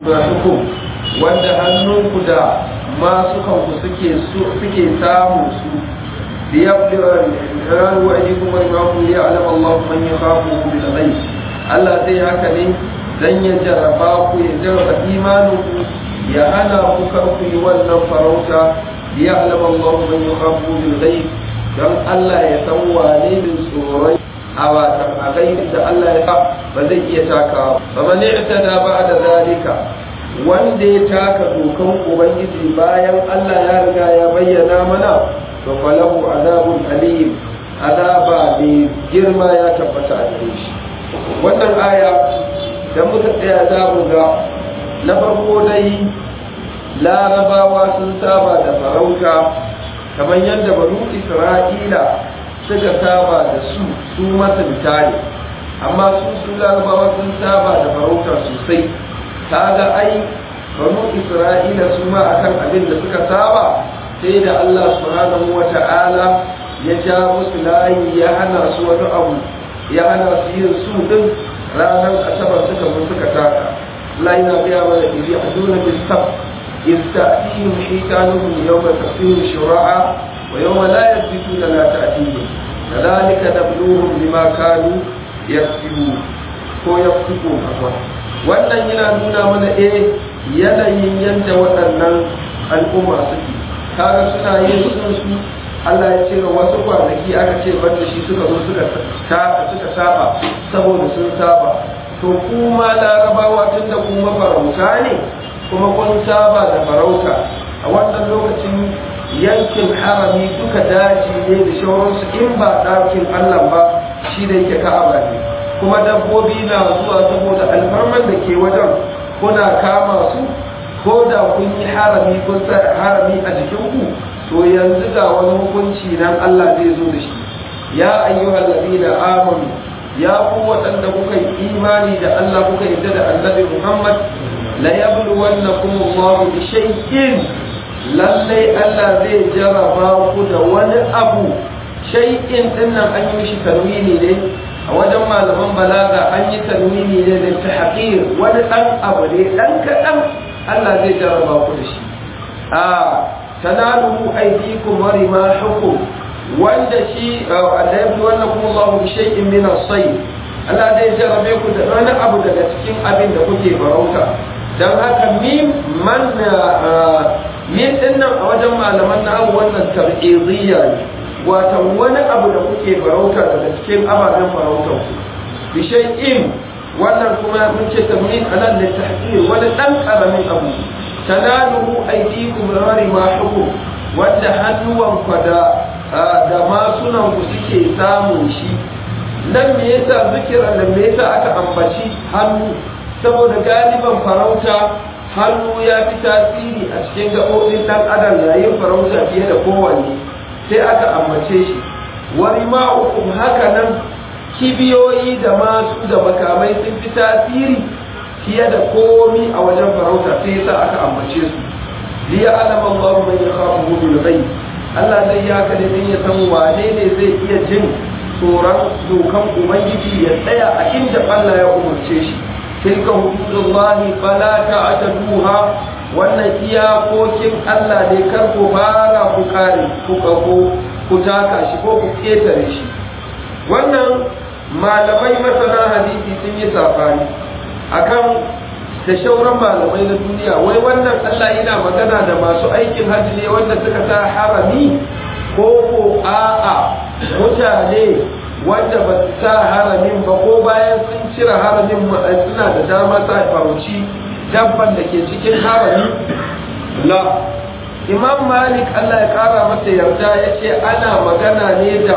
hukum wanda hannunku da masu kanku suke suke samu su liyabdira ran wa ajikum wa imakum li ya'lam Allah man yakhafu bil ghaib Allah zai haka ne dan ya jarraba ku ya jarraba imaninku ya hana ku kar ku yi wannan farauta li ya'lam Allah man yakhafu bil ghaib dan Allah ya san wane ne tsoron a watan a gaibin da Allah ya sa ba zai iya takawa ba man i'tada ba'da zalika wanda ya taka dokan ubangiji bayan Allah ya riga ya bayyana mana to falahu azabun alim azaba mai girma ya tabbata a gare shi wannan aya da muka tsaya za mu ga na farko dai larabawa sun saba da farauta kamar yadda banu isra'ila suka saba da su su masunta ne amma su su larabawa sun saba da farauta sosai kaga ai banu isra'ila su ma akan abin da suka saba sai da Allah subhanahu wata'ala ya ja musu layi ya hana su wani abu ya hana su yin su din ranar asabar suka zo suka taka Allah yana gaya mana iri a dole bin sab yasta'tihim shaytanuhum yawma tafsir shura'a wa yawma la yathbituna la ta'tihim kadhalika nabluhum bima kanu yaksibun ko yafsukun afwan wannan yana nuna mana eh yanayin yadda waɗannan al'umma suke kaga suna yin sun su Allah ya ce wasu kwanaki aka ce banda shi suka zo suka suka saba saboda sun saba to kuma larabawa tun da kuma farauta ne kuma kun saba da farauta a wannan lokacin yankin harami duka daji ne da shauransu in ba ɗakin Allah ba shi da yake ka'aba ne kuma dabbobi na zuwa saboda alfarman da ke wajen kuna kama su ko da kun yi harami kun sa harami a jikinku to yanzu ga wani hukunci nan Allah zai zo da shi ya ayyuhal ladina amanu ya ku waɗanda kuka yi imani da Allah kuka yi da annabi Muhammad la yabluwannakum Allah bi shay'in lallai Allah zai jaraba ku da wani abu shay'in dinnan an yi mishi tarwini ne a wajen malaman balaga an yi tarwini ne da ta haƙir wani ɗan abu ne ɗan kaɗan Allah zai jarraba ku da shi a tanaluhu aydikum wa rimahukum wanda shi Allah ya wannan kuma Allah bi shay'in min as-sayy Allah zai jarrabe ku da wani abu daga cikin abin da kuke farauta dan haka mim man min dinnan a wajen malaman na wannan tab'idiyya ne wata wani abu da kuke farauta daga cikin ababen farautar ku bishai'in wannan kuma mun ce tamrin anan da tahqir wani dan karamin abu tanaluhu aydikum rari ma hukum wanda hannuwan ku da da masunan ku suke samun shi nan me yasa zikira nan me yasa aka ambaci hannu saboda galiban farauta hannu ya fi tasiri a cikin gaɓoɓin ɗan adam yayin farauta fiye da kowanne sai aka ambace shi wari ma'ukum haka nan kibiyoyi da masu da makamai sun fi tasiri fiye da komi a wajen farauta sai yasa aka ambace su liya alama Allah man yakhafu bil ghaib Allah zai ya ka ne ya san wane ne zai iya jin tsoron dokan ubangiji ya tsaya a inda Allah ya umarce shi tilka hududullahi fala ta'taduha wannan iyakokin Allah ne kar ku fara ku kare ku ko ku taka shi ko ku ketare shi wannan malamai masana hadisi sun yi safari akan da shauran malamai na duniya wai wannan Allah yana magana da masu aikin hajji ne wanda suka sa harami ko ko a'a mutane wanda ba su sa haramin ba ko bayan sun cire haramin suna da dama sa farauci dabban da ke cikin harami la imam malik allah ya kara masa yarda ya ce ana magana ne da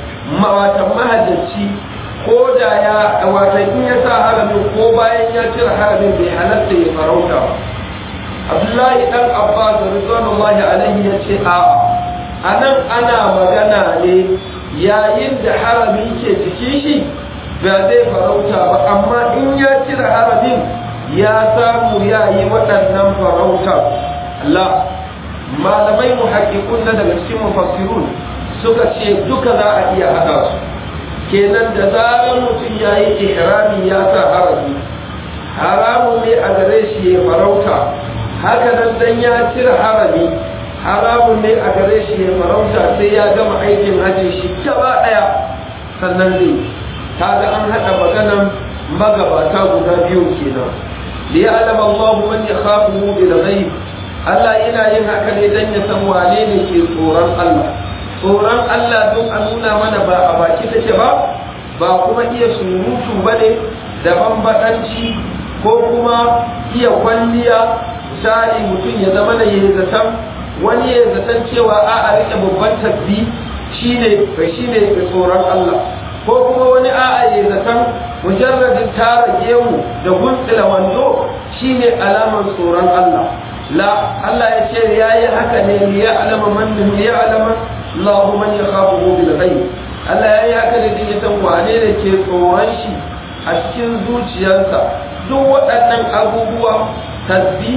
watan mahajjaci ko da ya watan in ya sa haramin ko bayan ya cire haramin bai halatta ya farauta ba abdullahi dan abbas rizwanullahi alaihi ya ce a anan ana magana ne yayin da harami ke cikin shi ba zai farauta ba amma in ya cire haramin ya samu ya yi waɗannan farauta Allah malamai muhakkikun na daga cikin mufassirun suka ce duka za a iya haɗa su kenan da zarar mutum ya yi ihrami ya sa harami haramun ne a gare shi ya farauta haka nan dan ya cire harami haramun ne a gare shi ya farauta sai ya gama aikin hajji shi gaba daya sannan zai kaga an hada maganan magabata guda biyu kenan li ya'lam Allahu man yakhafuhu bil ghaib Allah yana yin haka ne dan ya san wane ne ke tsoron Allah tsoron Allah don a nuna mana ba a baki take ba ba kuma iya surutu bane da bambadanci ko kuma iya kwalliya misali mutum ya zama da yayi zaton wani ya zaton cewa a a rike babban tabbi shine shine tsoron Allah ko kuma wani a'a ya zaton mujarradin tara gemu da guntsila wando shine alamar tsoron Allah la Allah ya ce ya yi haka ne li ya alama man li ya alama Allahu man yakhafu bil ghaib Allah ya yi haka ne din ya san wane ne ke tsoron shi a cikin zuciyarsa duk waɗannan abubuwa tasbi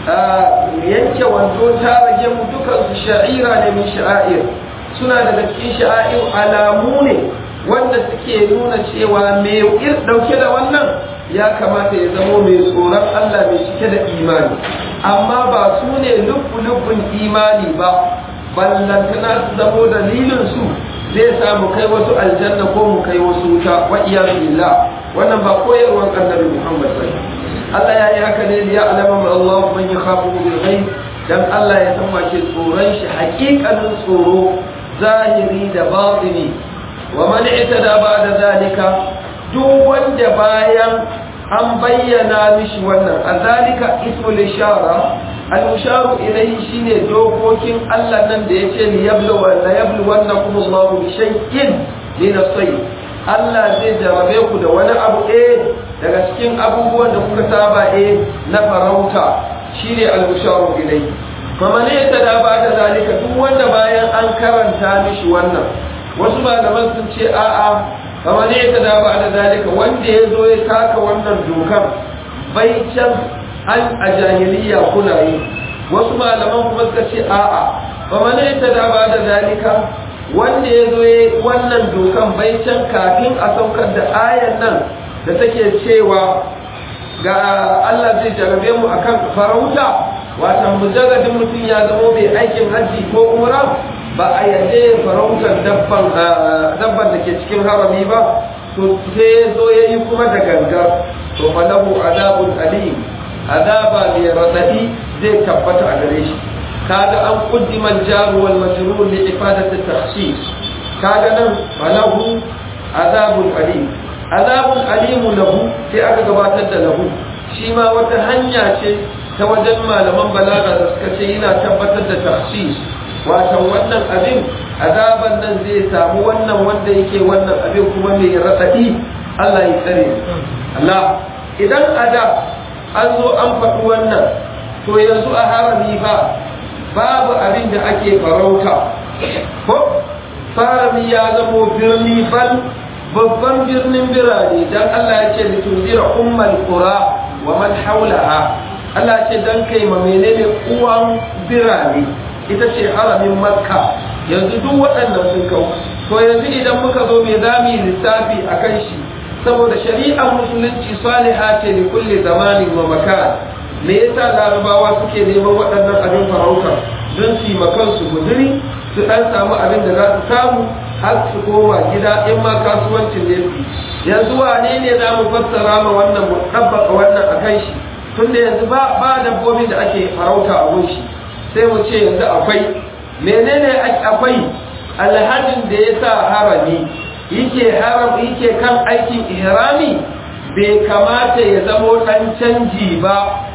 yanke wando tara gemu dukan su sha'ira ne min sha'air suna daga cikin sha'air alamu ne wanda suke nuna cewa mai dauke da wannan ya kamata ya zamo mai tsoron Allah mai cike da imani amma ba su ne lubbun imani ba ballantana su zamo dalilin su zai samu kai wasu aljanna ko mu kai wasu wuta wa iyyazu billah wannan ba koyarwar annabi Muhammad sallallahu Allah ya yi haka ne ya alama Allah man yakhafu bil ghaib dan Allah ya san wace tsoron shi haƙiƙanin tsoro zahiri da batini wa man itada ba'da zalika duk wanda bayan an bayyana mishi wannan azalika ismul ishara al musharu ilayhi shine dokokin Allah nan da yace li yablu wa la yablu wannakum Allahu bi shay'in min as-sayy Allah zai jarabe ku da wani abu eh daga cikin abubuwan da kuka saba eh na farauta shine al musharu ilayhi faman itada ba'da zalika duk wanda bayan an karanta mishi wannan wasu malaman sun ce a'a kamar ne ta da ba da zalika wanda ya zo ya taka wannan dokar bai can an a jahiliya kuna yi wasu malaman kuma suka ce a'a kamar ne ta da ba da zalika wanda ya zo ya wannan dokan bai can kafin a saukar da ayan nan da take cewa ga Allah zai jarabe mu akan farauta watan mujarradin mutum ya zamo mai aikin hajji ko umra ba a yadda farautar dabban da ke cikin harami ba to sai zo ya yi kuma da gangar to falahu azabun alim azaba mai radadi zai tabbata a gare shi kaga an kuddima jaru wal majrur li ifadati takhsis kaga nan falahu azabun alim azabun alim lahu sai aka gabatar da lahu shi ma wata hanya ce ta wajen malaman balaga da suka ce yana tabbatar da takhsis watan wannan abin azaban nan zai samu wannan wanda yake wannan abin kuma mai raɗaɗi Allah ya tsare Allah idan ada an zo an faɗi wannan to yanzu a harami fa babu abin da ake farauta ko harami ya zamo birni bal babban birnin birane dan Allah ya ce litunzira ummal qura wa man haulaha Allah ce dan kai ma menene uwan birane ita ce haramin makka yanzu duk waɗannan sun kau to yanzu idan muka zo me za mu yi lissafi a kan shi saboda shari'ar musulunci saliha ce da kulle zamanin wa makan me yasa larabawa suke neman waɗannan abin farautar don su yi makansu guduri su ɗan samu abin da za su samu har su koma gida in ma kasuwancin ne su yanzu wane ne za mu fassara ma wannan mu ɗabbaka wannan a kan shi tunda yanzu ba ba dabbobin da ake farauta a gun shi sai mu ce yanzu akwai menene akwai alhajin da ya sa harami yake haram yake kan aikin ihrami bai kamata ya zamo dan canji ba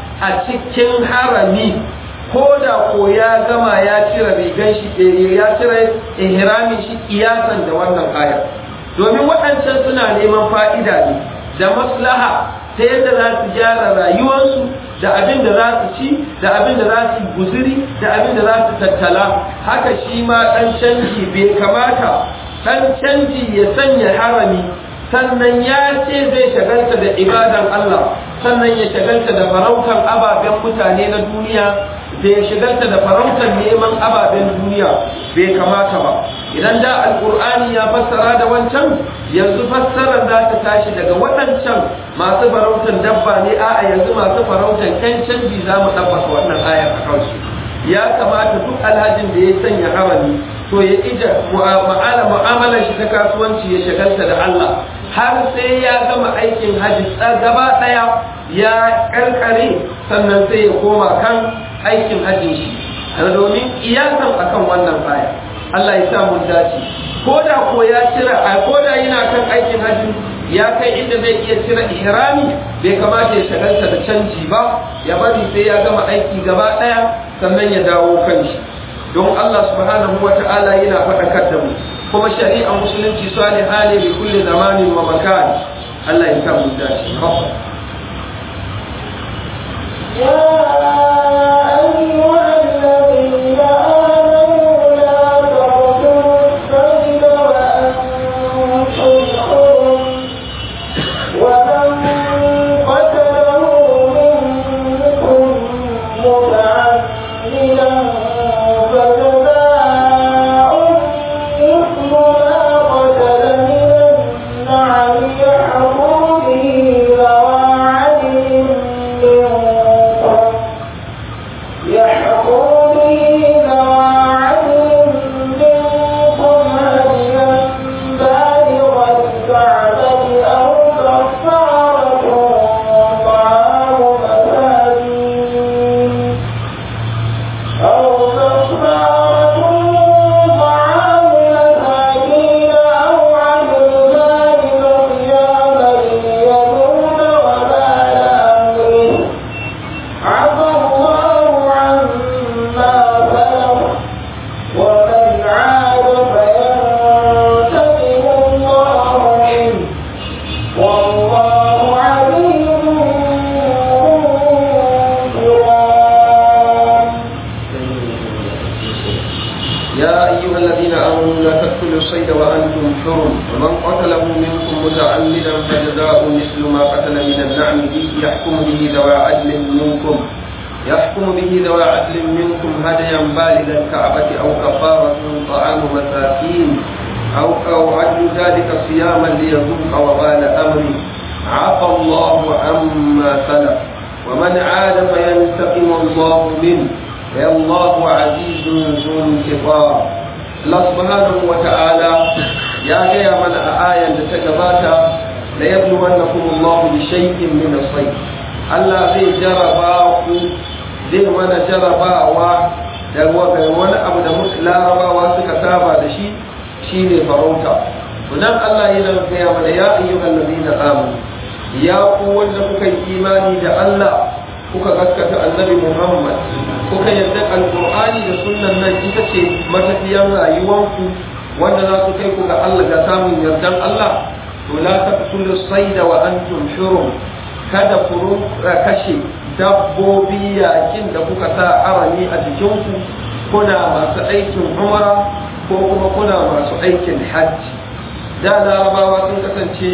a cikin harami ko da ko ya gama ya cire rigan shi ya cire ihramin shi kiyasan da wannan ayar domin waɗancan suna neman fa'ida ne da maslaha ta yadda za su gyara rayuwarsu da abin da za su ci da abin da za su guziri da abin da za su tattala haka shi ma ɗan canji bai kamata ɗan canji ya sanya harami sannan ya ce zai shagalta da ibadan Allah sannan ya shagalta da farautan ababen mutane na duniya da ya shigarta da farautar neman ababen duniya bai kamata ba idan da alkur'ani ya fassara da wancan yanzu fassarar za ta tashi daga waɗancan masu farautar dabba ne a'a yanzu masu farautar kan canji za mu ɗabbaka wannan ayar a kansu ya kamata duk alhajin da ya sanya harami to ya ija mu'amala mu'amalar shi ta kasuwanci ya shagalta da Allah har sai ya gama aikin hajji gaba ɗaya ya karkare sannan sai ya koma kan aikin hajjin shi domin iyasan akan wannan aya Allah ya sa mun dace ko da ko ya cira a ko da yana kan aikin hajji ya kai inda zai iya cire ihrami bai kamata ya shagalta da canji ba ya bari sai ya gama aiki gaba daya sannan ya dawo kan shi don Allah subhanahu wa ta'ala yana faɗakar da mu kuma shari'ar musulunci salihah ne bi kulli zamanin wa makan Allah ya sa mun dace يا أيها الذين آمنوا لا تقتلوا الصيد وأنتم حرم ومن قتله منكم متعمدا فجزاء مثل ما قتل من النعم يحكم به ذوى عدل منكم يحكم به ذوى عدل منكم هديا بالغ الكعبة أو كفارة طعام مساكين أو كفارة طعام مساكين أو عدل ذلك صياما ليذوق وبال أمره عفى الله عما سلف ومن عاد فينتقم الله منه والله عليم انتقام يا أيها الذين آمنوا لا تقتلوا الصيد وأنتم حرم ومن قتله منكم متعمدا فجزاء مثل ما قتل من النعم به يحكم به ذوى عدل منكم يحكم به ذوى عدل منكم هديا بالغ الكعبة أو كفارة طعام مساكين أو أو عدل ذلك صياما ليذوق وبال أمره عفى الله عما سلف ومن عاد فينتقم الله منه يا الله عزيز ذو انتقام الله سبحانه وتعالى يا جاي من آية تتجباتا ليبلونكم الله بشيء من الصيد Allah zai jaraba ku zai mana jarabawa da wani abu da larabawa suka saba da shi shine farauta sunan Allah yana gaya mana ya ayyuhal ladina amanu ya ku wanda kuka yi imani da Allah kuka gaskata annabi Muhammad kuka yarda alqur'ani da sunnan nan ita ce matafiyan rayuwanku wanda za su kai ku ga Allah ga samun yardan Allah to la taqtulu sayda wa antum shurum kada ku kashe dabbobi yakin da kuka sa arami a jikinku kuna masu aikin umara ko kuma kuna masu aikin hajji da larabawa sun kasance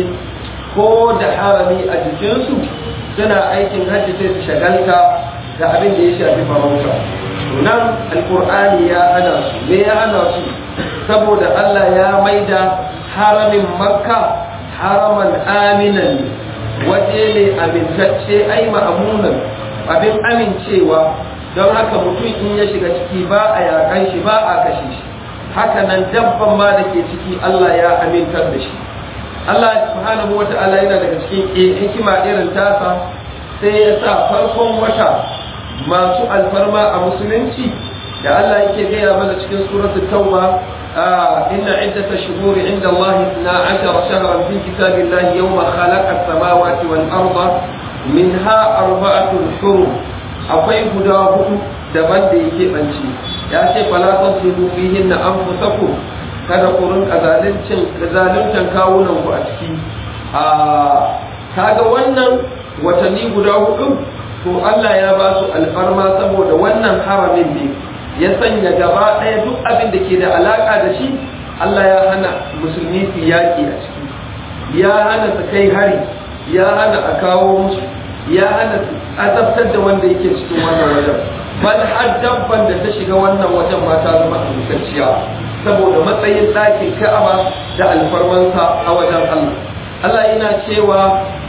ko da harami a jikinsu suna aikin hajji sai su shagalta da abin da ya shafi farauta nan alkur'ani ya hana su me ya hana su saboda Allah ya maida haramin makka haraman aminan waje ne amintacce ai ma'amunan abin amincewa don haka mutum in ya shiga ciki ba a yakan shi ba a kashe shi haka nan dabban ma da ke ciki Allah ya amintar da shi Allah subhanahu wa ta'ala yana daga cikin hikima irin tasa sai ya sa farkon wata masu alfarma a musulunci da Allah yake gaya mana cikin suratul tauba inna iddata shuhuri inda Allah 12 shahran fi kitabillahi yawma khalaqa as-samawati wal arda minha arba'atun hurum akwai guda hudu daban da yake banci ya ce fala tasidu fihinna anfusakum kada ku rinka zaluncin zaluntan kawunan ku a ciki a kaga wannan watanni guda hudu to Allah ya ba su alfarma saboda wannan haramin ne ya sanya gaba ɗaya duk abin da ke da alaka da shi Allah ya hana musulmi su yaƙi a ciki ya hana su kai hari ya hana a kawo musu ya hana su azabtar da wanda yake cikin wannan wajen bal har dabban da ta shiga wannan wajen ma ta zama amintacciya saboda matsayin ɗakin ka'aba da alfarmansa a wajen Allah Allah yana cewa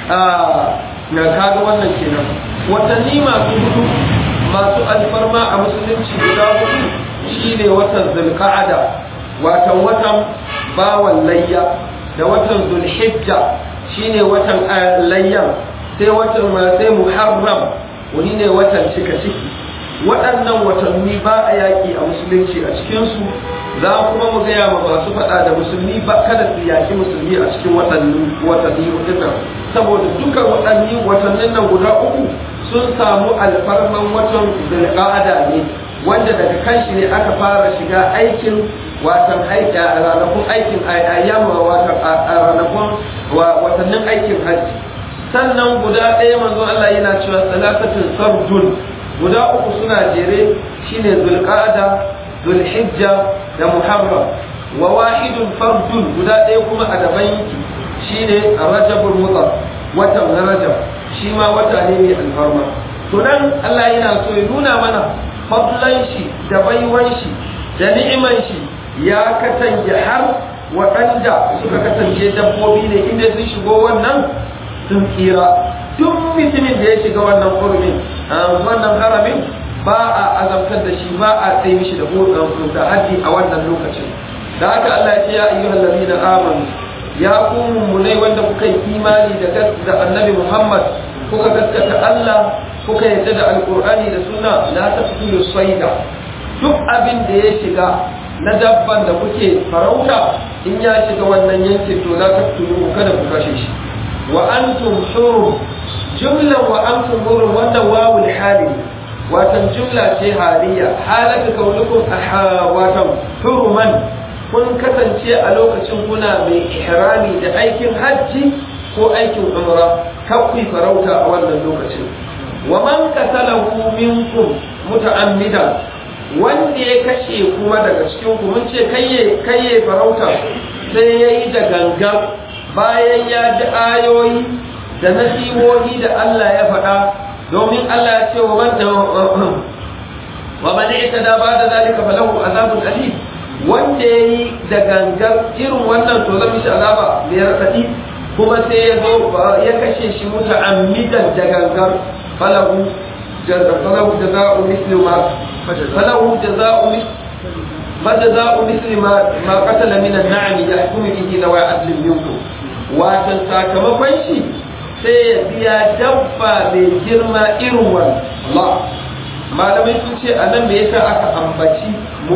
na kaga wannan kenan watanni masu hudu masu alfarma a musulunci guda hudu shine watan zulqa'ada watan watan bawan layya da watan zulhijja shine watan layyan sai watan sai muharram wani ne watan cika ciki waɗannan watanni ba a yaƙi a musulunci a cikinsu za kuma mu gaya ma masu faɗa da musulmi ba kada su yaƙi musulmi a cikin watanni watanni nan saboda dukkan watanni watannin nan guda uku sun samu alfarman watan zulqa'ada ne wanda daga kanshi ne aka fara shiga aikin watan aiki a ranakun aikin ayyama watan a ranakun watannin aikin hajji sannan guda ɗaya manzo Allah yana cewa salatatun sardun guda uku suna jere shine zulqa'ada zulhijja da muharram wa wahidun fardun guda ɗaya kuma a daban yake shine rajabul mutar watan rajab shi ma wata ne mai alfarma to nan Allah yana so ya nuna mana fadlan shi da baiwan shi da ni'iman shi ya kasance har waɗanda suka kasance dabbobi ne inda sun shigo wannan sun tsira duk mutumin da ya shiga wannan hurumin wannan haramin ba a azabtar da shi ba a tsaye mishi da da haddi a wannan lokacin da haka Allah ya ce ya ayyuhal ladina amanu ya ku mummunai wanda kuka yi imani da da annabi Muhammad kuka gaskata Allah kuka yadda da alqur'ani da sunna la taqtulu sayda duk abin da ya shiga na dabban da kuke farauta in ya shiga wannan yankin to la taqtulu kada ku kashe shi wa antum hurum jumlan wa antum hurum wannan wawul hali watan jumla ce haliya halaka kaunukum watan huruman kun kasance a lokacin kuna mai ihrami da aikin hajji ko aikin umra kakwai farauta a wannan lokacin wa man qatalahu minkum muta'ammidan wanda ya kashe kuma daga cikin ku mun ce kayye kayye farauta sai yayi da gangan bayan ya ji ayoyi da nasihohi da Allah ya faɗa domin Allah ya ce wa man wa man itada ba da zalika falahu azabun alim wanda yayi da gangar irin wannan to zan mishi azaba mai radadi kuma sai ya zo ya kashe shi muta'ammidan da gangar falahu falahu jaza'u mislu ma falahu jaza'u mislu فجزاء مثل ما ما قتل من النعم يحكم به ذوي عدل منكم watan sakamakon shi sai ya biya dabba mai girma irin wani Allah malamai sun ce a nan me yasa aka ambaci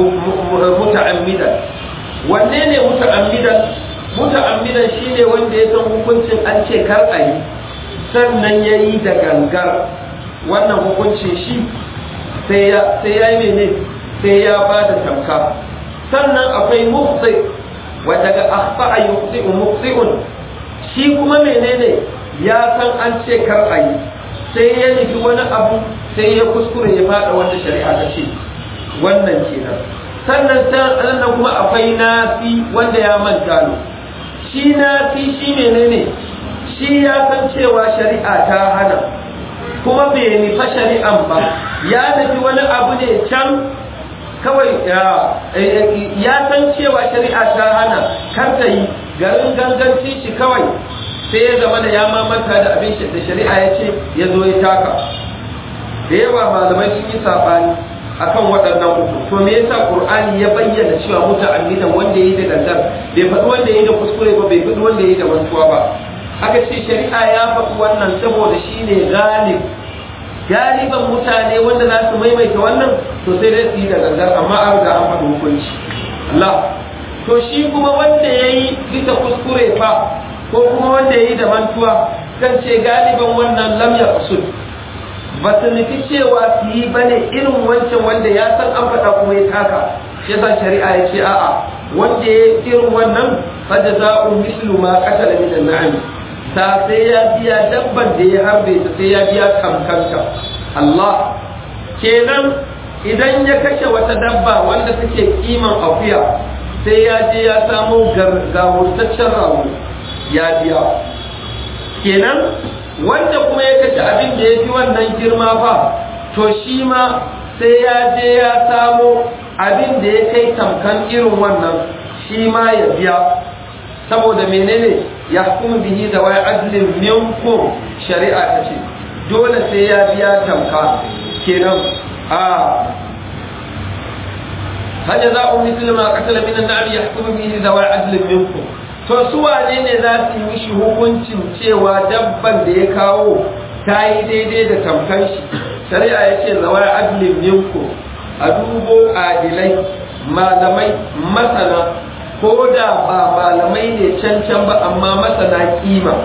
muta'ammidan wanne ne muta'ammidan muta'ammidan shine wanda ya san hukuncin an ce kar a yi sannan ya yi da gangar wannan hukuncin shi sai ya yi mene sai ya ba da tamka sannan akwai mufsi wadda ga akhta'a yuqti'u muqti'un shi kuma menene ya san an ce kar a yi sai ya nufi wani abu sai ya kuskure ya fada wanda shari'a ta ce wannan kenan sannan sannan kuma akwai nafi wanda ya manta ne shi nafi shi menene shi ya san cewa shari'a ta hana kuma bai nufa shari'an ba ya nufi wani abu ne can kawai ya san cewa shari'a ta hana kar ta yi garin ganganci shi kawai sai ya zama da ya mamanta da abin da shari'a ya ce ya zo ya taka da yawa malamai sun yi saɓani akan waɗannan uku to me yasa qur'ani ya bayyana cewa muta'ammidan wanda yayi da gangan bai faɗi wanda yayi da kuskure ba bai faɗi wanda yayi da mantuwa ba aka ce shari'a ya faɗi wannan saboda shine galib galiban mutane wanda za su maimaita wannan to sai dai su yi da gangan amma an riga an faɗi hukunci Allah to shi kuma wanda yayi bisa kuskure fa ko kuma wanda yayi da mantuwa kan ce galiban wannan lam yaqsud ba su nufi cewa su yi ba ne irin wancan wanda ya san an faɗa kuma ya taka shi yasa shari'a ya ce a'a wanda ya irin wannan fada za'u mislu ma qatala min an-na'am ta sai ya biya dabban da ya harbe ta sai ya biya kamkanta Allah kenan idan ya kashe wata dabba wanda take kiman akuya sai ya je ya samo gawurtaccen rago ya biya kenan wanda kuma ya kashe abin da ya fi wannan girma fa to shi ma sai ya je ya samo abin da ya kai tamkan irin wannan shi ma ya biya saboda menene ya hukumu bihi da wai adlin minkum shari'a ta ce dole sai ya biya tamka kenan a hajja za a misli ma qatala min an-na'am yahkumu bihi da wai adlin minkum to su wane ne za su yi mishi hukuncin cewa dabban da ya kawo ta yi daidai da tamkan shi shari'a ya ce zawar adlin minkum a dubo adilai malamai masana ko da ba malamai ne can can ba amma masana kima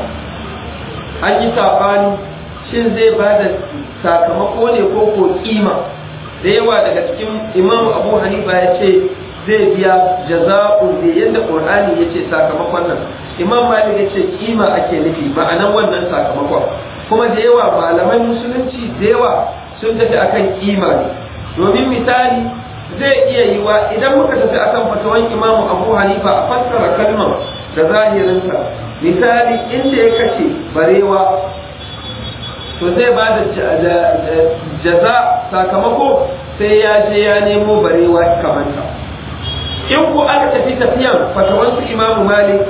an yi sabani shin zai ba da sakamako ne ko ko kima da yawa daga cikin imam abu hanifa ya ce zai biya jaza'un da yadda qur'ani ya ce sakamakon nan imam malik ya ce kima ake nufi ma'anan wannan sakamakon kuma da yawa malaman musulunci da yawa sun tafi akan kima ne domin misali zai iya yiwa idan muka tafi akan fatawan imamu abu hanifa a fassara kalmar da zahirinsa misali inda ya kashe barewa to zai ba da jaza sakamako sai ya je ya nemo barewa kamanta in ku aka tafi tafiyan fatawansu imamu malik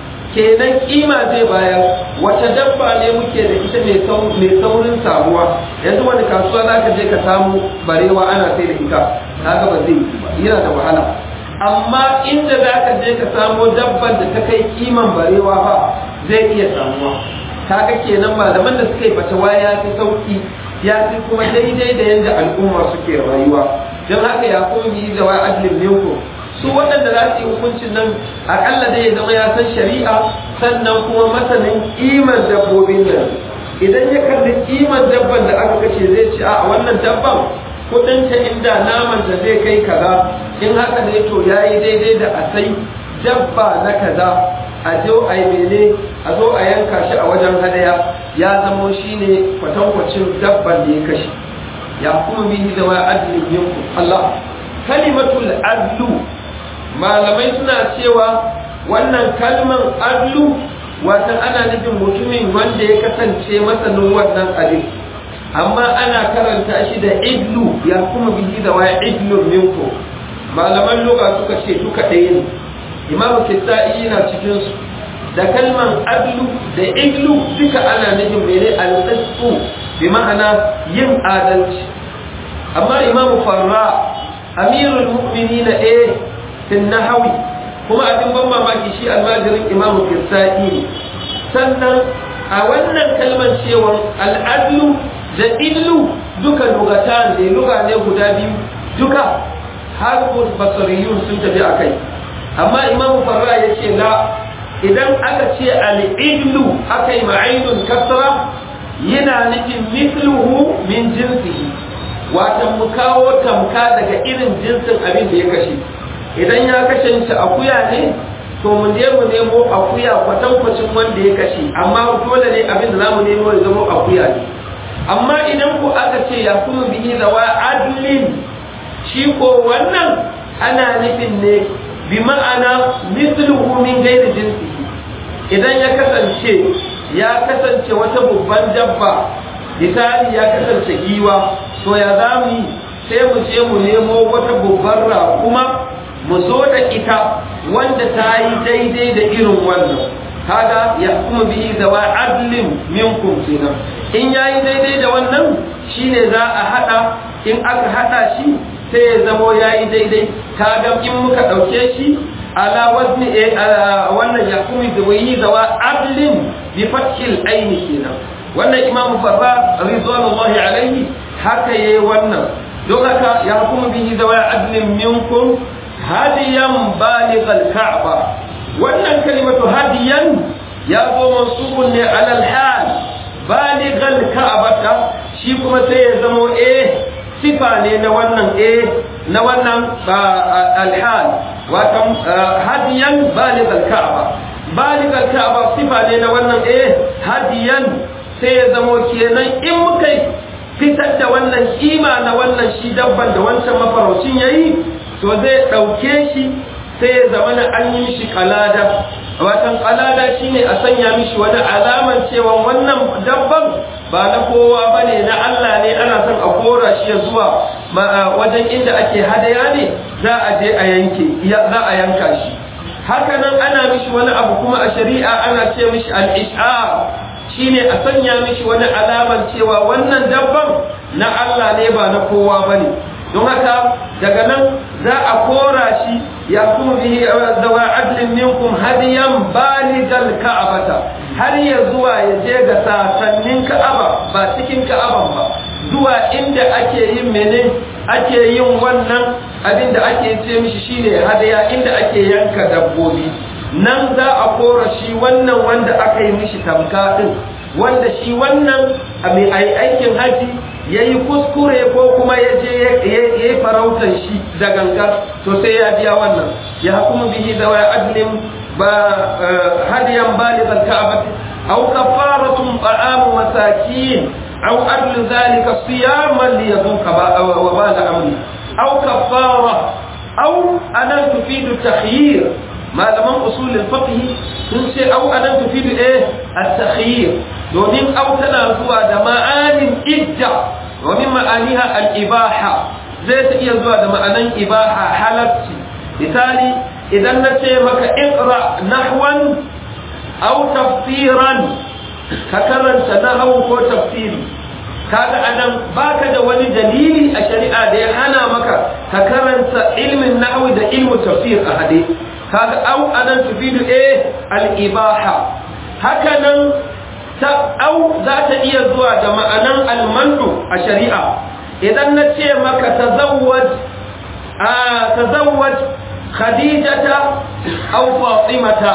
kenan kima zai bayar wata dabba ne muke da ita mai saurin samuwa yanzu wani kasuwa za ka je ka samu barewa ana sai da ita kaga ba zai yi ba yana da wahala amma inda za ka je ka samo dabban da ta kai kiman barewa ba zai iya samuwa kaga kenan malaman da suka yi fatawa ya fi sauki ya fi kuma daidai da yadda al'umma suke rayuwa don haka ya kuma yi da wa adlin minku su waɗanda za su yi hukuncin nan akalla dai ya zama ya san shari'a sannan kuma masanin kimar dabbobin nan idan ya kalli kimar dabban da aka kace zai ci a wannan dabban kudin ta inda naman ta zai kai kaza in haka ne to yayi daidai da a sai dabba na kaza a zo a yi mene a zo a yanka shi a wajen hadaya ya zamo shine kwatankwacin dabban da ya kashe ya kuma bihi da wa adlin yanku Allah kalimatul adlu malamai suna cewa wannan kalman adlu watan ana nufin mutumin wanda ya kasance masanin wannan abin amma ana karanta shi da idlu ya kuma bihi da waya idlu minku malaman lugha suka ce duka ɗaya ne imamu kisa'i yana cikin su da kalman adlu da idlu duka ana nufin mene al-qisṭu bi ma'ana yin adalci amma imamu farra amirul mu'minina eh fin nahawi kuma abin ban mamaki shi almajirin imamu kirsa'i ne sannan a wannan kalmar cewa al'adlu da illu duka lugatan ne luga ne guda biyu duka har basariyun sun tafi a kai amma imamu farra ya ce la idan aka ce al'illu aka yi ma'ainun kasra yana nufin mithluhu min jinsihi watan mu kawo tamka daga irin jinsin abin da ya kashe idan ya kashe shi akuya ne to mu je mu nemo akuya kwatankwacin wanda ya kashe amma dole ne abin da zamu nemo ya zama akuya ne amma idan ku aka ce ya kuma bihi zawa adlin shi ko wannan ana nufin ne bi ma'ana misluhu min gairi jinsi idan ya kasance ya kasance wata babban dabba misali ya kasance giwa to ya za mu yi sai mu je mu nemo wata babbar raƙuma mu zo da ita wanda ta yi daidai da irin wannan kaga ya kuma bihi da wa adlin minkum kenan in yayi daidai da wannan shine za a hada in aka hada shi sai ya zamo yayi daidai kaga in muka dauke shi ala wazni wannan ya kuma da wayi da wa adlin bi fathil aini kenan wannan imamu farra ridwanullahi alaihi haka yayi wannan don haka ya kuma bihi da wa adlin minkum hadiyan balighal ka'ba wannan kalimatu hadiyan ya zo mansubun ne alal hal balighal ka'bata shi kuma sai ya zamo eh sifa ne na wannan eh na wannan alhal wato hadiyan balighal ka'ba balighal ka'ba sifa ne na wannan eh hadiyan sai ya zamo kenan in muka fitar da wannan kima na wannan shi dabban da wancan mafaraucin yayi to zai ɗauke shi sai ya zama na an yi shi kalada watan kalada shine a sanya mishi wani alaman cewa wannan dabban ba na kowa ba ne na Allah ne ana son a kora shi ya zuwa wajen inda ake hadaya ne za a je a yanke za a yanka shi haka nan ana mishi wani abu kuma a shari'a ana ce mishi al-ish'ar shine a sanya mishi wani alamar cewa wannan dabban na Allah ne ba na kowa bane don haka daga nan za a kora shi ya kuma bihi zawa adlin minkum hadiyan baligal ka'abata har ya zuwa ya je ga sasannin ka'aba ba cikin ka'aban ba zuwa inda ake yin mene ake yin wannan abin da ake ce mishi shine hadaya inda ake yanka dabbobi nan za a kora shi wannan wanda aka yi mishi tamka din wanda shi wannan a mai aikin haji ya yi kuskure ko kuma ya je ya yi farautar shi da gangar to sai ya biya wannan ya kuma bihi da wa adlin ba hadiyan balighal ka'bah aw kafaratun ta'amu masakin aw adlu zalika siyaman li yadhuqa wa bala amri aw kafara aw anan tufidu takhyir malaman usulul fiqh sun ce aw anan tufidu eh at-takhyir domin aw tana zuwa da ma'anin idda wa min ma'aniha al-ibaha zai ta iya zuwa da ma'anan ibaha halacci misali idan na ce maka iqra nahwan aw tafsiran ka karanta nahwu ko tafsiri kaga anan baka da wani dalili a shari'a da ya hana maka ka karanta ilmin nahwi da ilmu tafsir a hade kaga aw anan tufidu eh al-ibaha haka nan ta au za ta iya zuwa da ma'anan almanu a shari'a idan na ce maka tazawwaj a tazawwaj khadijata au fatimata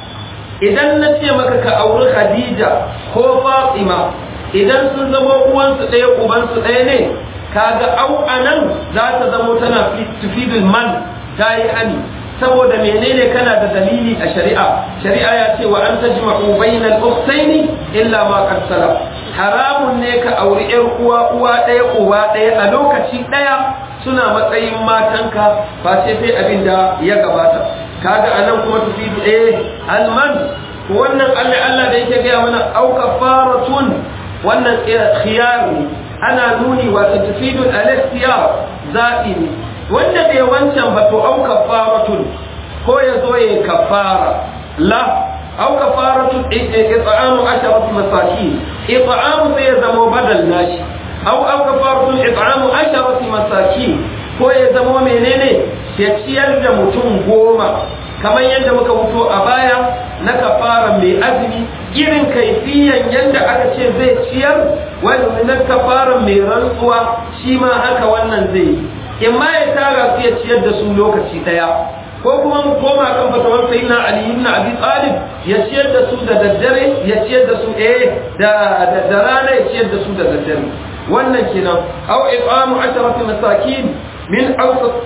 idan na ce maka ka auri khadija ko fatima idan sun zama uwansu ɗaya ubansu ɗaya ne kaga au anan za ta zamo tana tufidul man ta yi hani saboda menene kana da dalili a shari'a shari'a ya ce wa an tajma'u bainal ukhtaini illa ma qad salaf haramun ne ka auri yar uwa uwa ɗaya uwa ɗaya a lokaci ɗaya suna matsayin matanka ba sai sai abin da ya gabata kaga anan kuma tufidu eh alman wannan Allah Allah da yake gaya mana au kafaratun wannan khiyar ne ana nuni wa tufidu al-ikhtiyar zaɓi ne wanda bai wancan ba to au kafaratun ko ya zo ya kafara la au kafaratun it'amu asharatu masakin it'amu sai ya zama badal nashi au au kafaratun it'amu asharatu masakin ko ya zama menene ya ciyar da mutum goma kamar yadda muka mutu a baya na kafara mai azumi irin kaifiyan yadda aka ce zai ciyar wani na kafara mai rantsuwa shi ma haka wannan zai yi in ma ya tara su ya ciyar da su lokaci daya ko kuma mu koma kan fatawar sayyidina ali ibn abi talib ya ciyar da su da daddare ya ciyar da su eh da da rana ya ciyar da su da daddare wannan kenan aw iqamu asharati masakin min awsat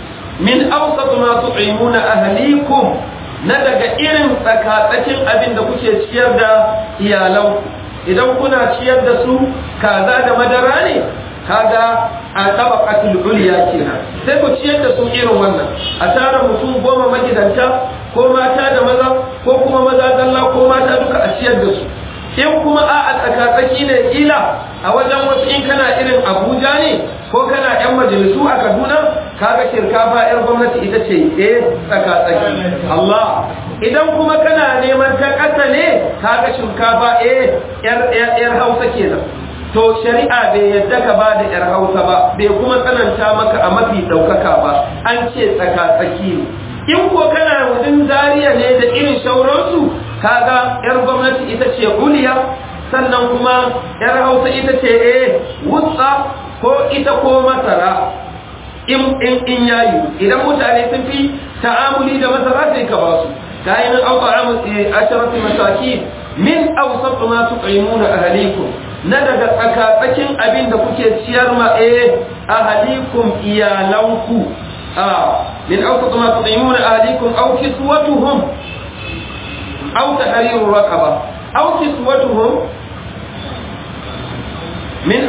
min awsat ma tut'imuna ahlikum na daga irin tsakatsakin abin da kuke ciyar da iyalan idan kuna ciyar da su kaza da madara ne kaga a tabaqatul ulya kenan sai ku ciyar da su irin wannan a tara mutum goma magidanta ko mata da maza ko kuma maza zalla ko mata duka a ciyar da su in kuma a a tsakatsaki ne kila a wajen wasu in kana irin abuja ne ko kana yan majalisu a kaduna kaga shinkafa yar gwamnati ita ce eh tsakatsaki Allah idan kuma kana neman ta ƙasa ne kaga shinkafa eh yar hausa kenan to shari'a bai yadda ka ba da 'yar hausa ba bai kuma tsananta maka a mafi ɗaukaka ba an ce tsaka-tsaki ne in ko kana wajen zariya ne da irin shauransu kaga 'yar gwamnati ita ce uliya sannan kuma 'yar hausa ita ce eh wutsa ko ita ko masara in in in yayi idan mutane sun fi ta'amuli da masara sai ka ba su kayan an ta'amu asharati masakin min awsat ma tu'imuna ahlikum na daga tsakatsakin abin da kuke ciyar ma eh ahalikum iyalanku a min awsat ma tudimuna ahalikum aw kiswatuhum aw tahriru raqaba aw kiswatuhum min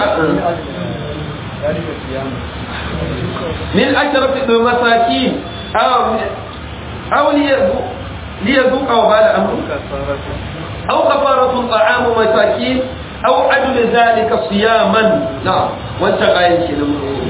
min asharati masakin aw aw liyazuqa wa bala amru aw kafaratu ta'amu masakin أو عدل ذلك صياما نعم وانت آية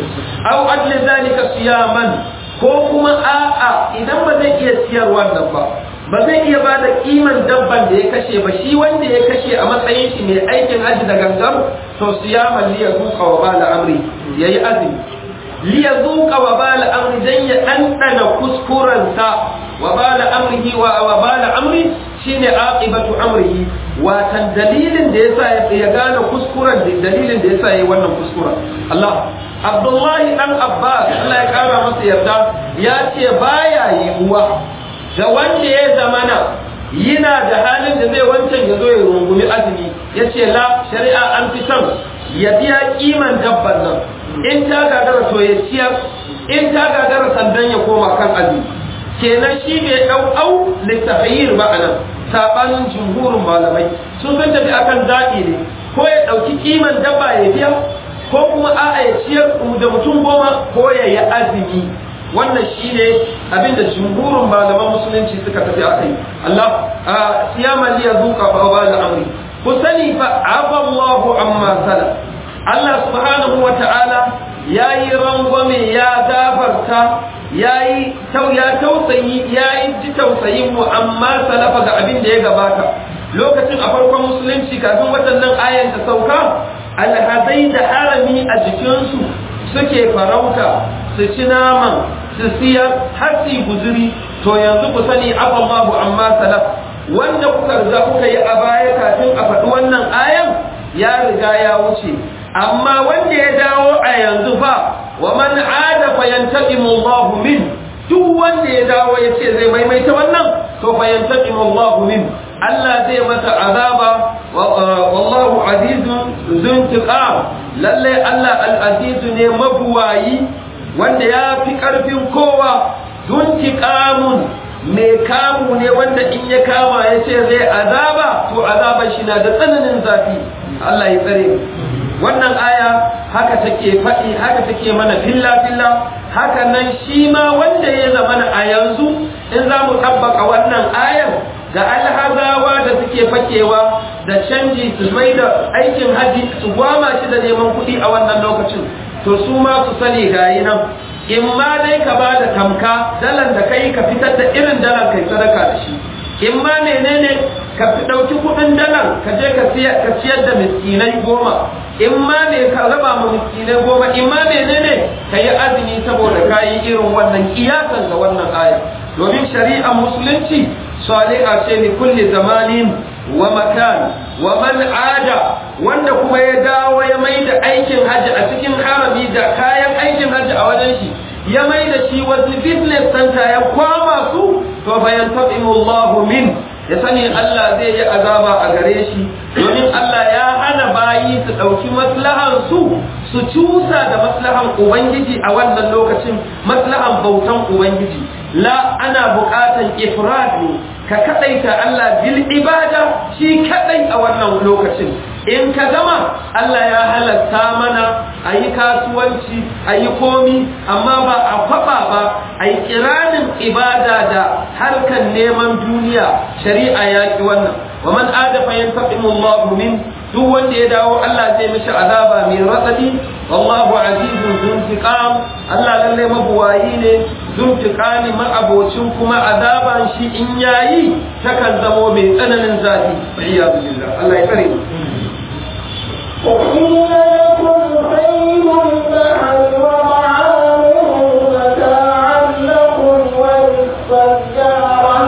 aw adli zalika siyaman ko kuma a'a idan ba zai iya siyar wannan ba ba zai iya ba da kiman dabban da ya kashe ba shi wanda ya kashe a matsayin shi mai aikin haji da gangan to siyaman liya zuka wa bala amri yayi azumi liya zuka wa bala amri dan ya ɗanɗana kuskurensa wa bala amrihi wa wa bala amri shine aqibatu amrihi watan dalilin da yasa ya gane kuskuren dalilin da yasa yayi wannan kuskuren Allah Abdullahi dan Abbas Allah ya kara masa yarda ya ce baya yiwuwa da wanda ya zamana yana da halin da zai wancan ya zo ya rungumi azumi ya ce la shari'a an fi son ya biya kiman dabban nan in ta gagara to ya ciyar in ta gagara sandan ya koma kan azumi kenan shi bai dau au littafiyir ba anan sabanin jumhurin malamai sun san tafi akan zaɓi ne ko ya ɗauki kiman dabba ya biya ko kuma a'a ya ciyar da mutum goma ko ya yi azumi wannan shine abinda jumhurin malaman musulunci suka tafi a kai Allah siyaman liya zuka fa ba da amri ku sani fa aballahu amma sala Allah subhanahu wa ta'ala yayi rangwame ya gafarta yayi tau ya tausayi yayi ji tausayin mu amma salafa ga abin da ya gabata lokacin a farkon musulunci kafin waɗannan ayan ta sauka alhazai da harami a jikinsu suke farauta su ci naman su siyar har su guzuri to yanzu ku sani afallahu amma salaf wanda kuka riga kuka yi a baya kafin a faɗi wannan ayan ya riga ya wuce amma wanda ya dawo a yanzu fa wa man ada fa yantaqimu Allahu min duk wanda ya dawo ya ce zai maimaita wannan to fa yantaqimu Allahu min Allah zai masa azaba wallahu azizun zuntiqam lalle Allah al-azizu ne mabuwayi wanda ya fi ƙarfin kowa zuntiqamun mai kamu ne wanda in ya kama ya ce zai azaba to azaban shi na da tsananin zafi Allah ya tsare wannan aya haka take faɗi haka take mana filla filla haka nan shi ma wanda ya zama a yanzu in za mu tabbaka wannan ayar ga alhazawa da suke fakewa da canji su mai da aikin haji su gwama shi da neman kuɗi a wannan lokacin to su ma su sani gayi nan in ma dai ka ba da tamka dalan da kai ka fitar da irin dalan kai sadaka da shi in ma menene ka fi ɗauki kuɗin dalan ka je ka ciyar da miskinai goma in ma ne ka raba ma miskinai goma in ma menene ka yi azumi saboda ka yi irin wannan kiyasan da wannan aya domin shari'ar musulunci saliha ce ni kulli zamanin wa makan wa man ada wanda kuma ya dawo ya mai da aikin hajji a cikin harami da kayan aikin hajji a wajen shi ya mai da shi wasu business center ya kwama su to bayan tabimu Allah min ya sani Allah zai yi azaba a gare shi domin Allah ya hana bayi su ɗauki maslahan su su cusa da maslahan Ubangiji a wannan lokacin maslahan bautan Ubangiji la ana buƙatan ifrad ne ka kaɗaita Allah bil ibada shi kaɗai a wannan lokacin in ka gama Allah ya halatta mana a yi kasuwanci a yi komi amma ba a kwaɓa ba a yi kiranin ibada da harkan neman duniya shari'a ya ki wannan wa man adafa yantaqimu Allahu min duk wanda ya dawo Allah zai mishi azaba mai ratsadi wallahu azizun zuntiqam Allah lalle mabuwayi ne zuntiqami ma'abocin kuma azaban shi in yayi takan zamo mai tsananin zafi iyyazu billah Allah ya tsare mu أحل لكم صيد البحر وطعامه متاعا لكم وللسيارة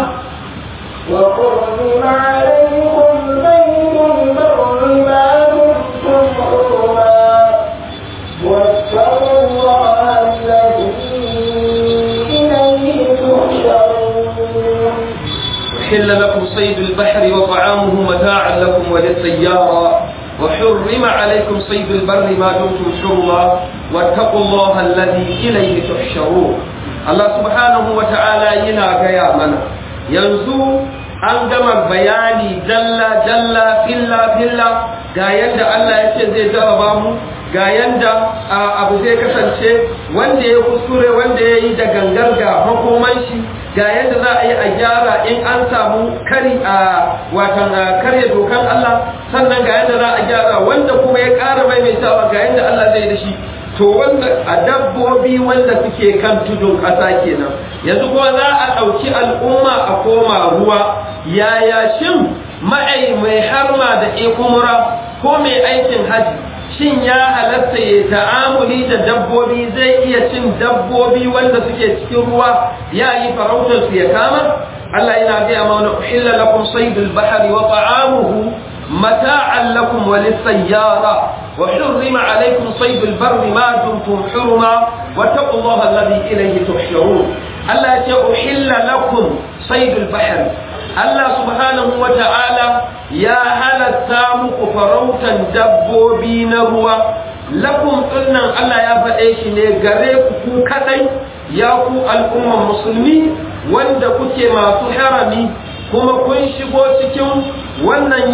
وحرم عليكم بيت البر ما دمتم حرما واتقوا الله الذي إليه تحشرون أحل لكم صيد البحر وطعامه متاعا لكم وللسيارة وحرم عليكم صيد البر ما دمتم حرما واتقوا الله الذي إليه تحشرون الله سبحانه وتعالى ينا غيا منا ينزو an gama bayani dalla dalla filla filla ga yadda Allah ya ce zai jarraba mu ga yadda abu zai kasance wanda ya kuskure wanda ya yi da gangar ga makoman shi ga yadda za a yi a gyara in an samu kari a watan karya dokan Allah sannan ga yadda za a gyara wanda kuma ya ƙara maimaitawa ga yadda Allah zai da shi to wanda a dabbobi wanda suke kan tudun ƙasa kenan yanzu kuma za a ɗauki al'umma a koma ruwa yaya shin ma'ai mai harma da ikumura ko mai aikin haji shin ya halatta ya ta'amuli da dabbobi zai iya cin dabbobi wanda suke cikin ruwa ya yi farautar su ya kama Allah yana gaya mana uhilla lakum saydul bahri wa ta'amuhu mata'an lakum wa lis-sayyara wa hurrima alaykum saydul barri ma dumtum hurma wa taqullaha alladhi ilayhi tuhsharun Allah ya ce uhilla lakum saydul bahri Allah subhanahu wa ta'ala ya halatta muku farautan dabbobi na ruwa lakum dinnan Allah ya faɗe shi ne gare ku ku kadai ya ku al'umman musulmi wanda kuke masu harami kuma kun shigo cikin wannan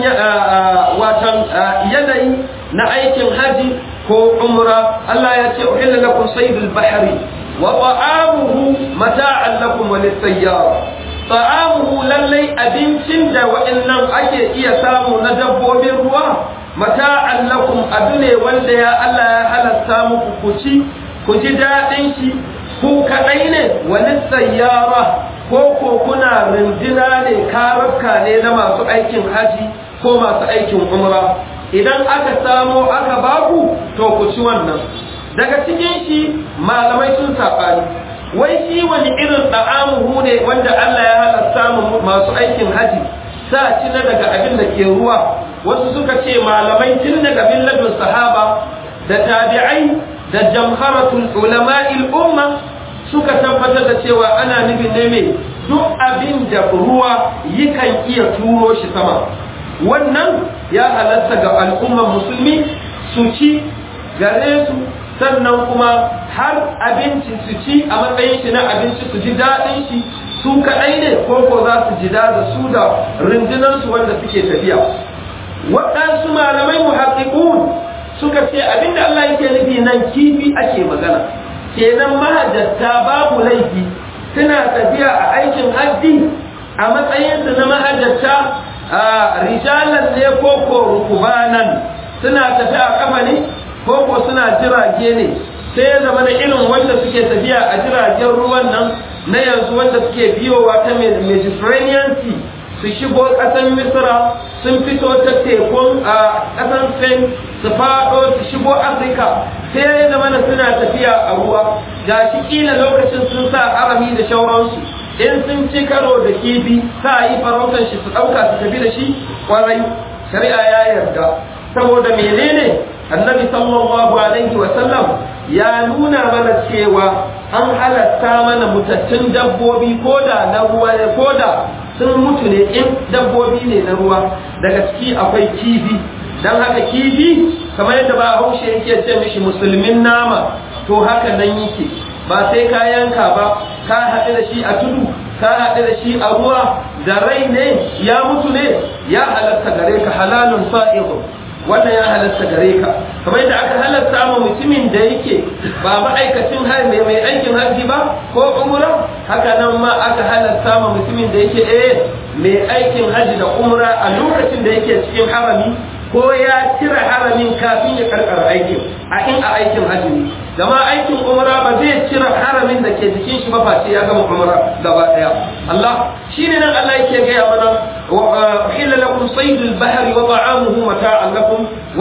watan yanayi na aikin haji ko umra Allah ya ce uhilla lakum saydul bahri wa ta'amuhu mata'an lakum wa lis-sayyara ta'amuhu lallai abincin da waɗannan ake iya samu na dabbobin ruwa mata'an lakum abu ne wanda ya Allah ya halatta muku ku ci ku ji daɗin shi ku kaɗai ne wani sayyara ko ko kuna rindina ne karabka ne na masu aikin haji ko masu aikin umra idan aka samo aka baku to ku ci wannan daga cikin shi malamai sun saɓani wai shi wani irin da'amuhu ne wanda Allah ya halatta mu masu aikin haji sa ci na daga abin da ke ruwa wasu suka ce malamai tun daga billadun sahaba da tabi'ai da jamharatul ulama'il umma suka tabbatar da cewa ana nufin ne mai duk abin da ruwa yakan iya turo shi sama wannan ya halatta ga al'ummar musulmi su ci gare su sannan kuma har abinci su ci a matsayin shi na abinci su ji daɗin shi su kaɗai ne ko ko za su ji da su da rundunansu wanda suke tafiya waɗansu malamai muhaqqiqun suka ce abinda Allah yake nufi nan kifi ake magana kenan mahajjata babu laifi suna tafiya a aikin hajji a matsayinsu na mahajjata a rijalan ne ko ko rukubanan suna tafi a kafa ne ko ko suna jirage ne sai ya zama na irin wanda suke tafiya a jiragen ruwan nan na yanzu wanda suke biyowa ta mediterranean sea su shigo ƙasar misra sun fito ta tekun a ƙasar spain su faɗo su shigo afirka sai ya zama na suna tafiya a ruwa ga shi ƙila lokacin sun sa arami da shauransu in sun ci karo da kifi sa yi farautar shi su ɗauka su tafi da shi ƙwarai shari'a ya yarda saboda menene annabi sallallahu alaihi wa sallam ya nuna mana cewa an halatta mana mutattun dabbobi ko da na ruwa ne ko da sun mutu ne in dabbobi ne na ruwa daga ciki akwai kifi dan haka kifi kamar yadda ba haushe yake ce mishi musulmin nama to haka nan yake ba sai ka yanka ba ka haɗu da shi a tudu ka haɗu da shi a ruwa da rai ne ya mutu ne ya halatta gare ka halalun sa'ihu wannan ya halatta gare ka kamar yadda aka halatta ma mutumin da yake ba ma'aikacin mai mai aikin hajji ba ko umra haka nan ma aka halatta ma mutumin da yake eh mai aikin hajji da umra a lokacin da yake cikin harami ko ya cire haramin kafin ya karkara aikin a in a aikin hajji ne gama aikin umra ba zai cire haramin da ke jikin shi ba face ya gama umra gaba daya Allah shine nan Allah yake gaya mana وأحل لكم صيد البحر وطعامه متاعا لكم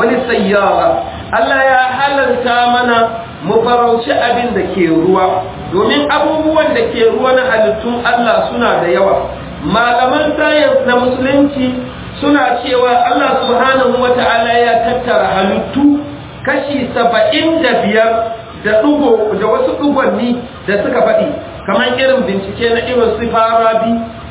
وللسيارة Allah ya halalta mana mu farauci abin da ke ruwa domin abubuwan da ke ruwa na halittun Allah suna da yawa malaman sayans na musulunci suna cewa Allah subhanahu wa ta'ala ya tattara halittu kashi saba'in da biyar da ɗugo da wasu ɗugonni da suka faɗi kamar irin bincike na irin su farabi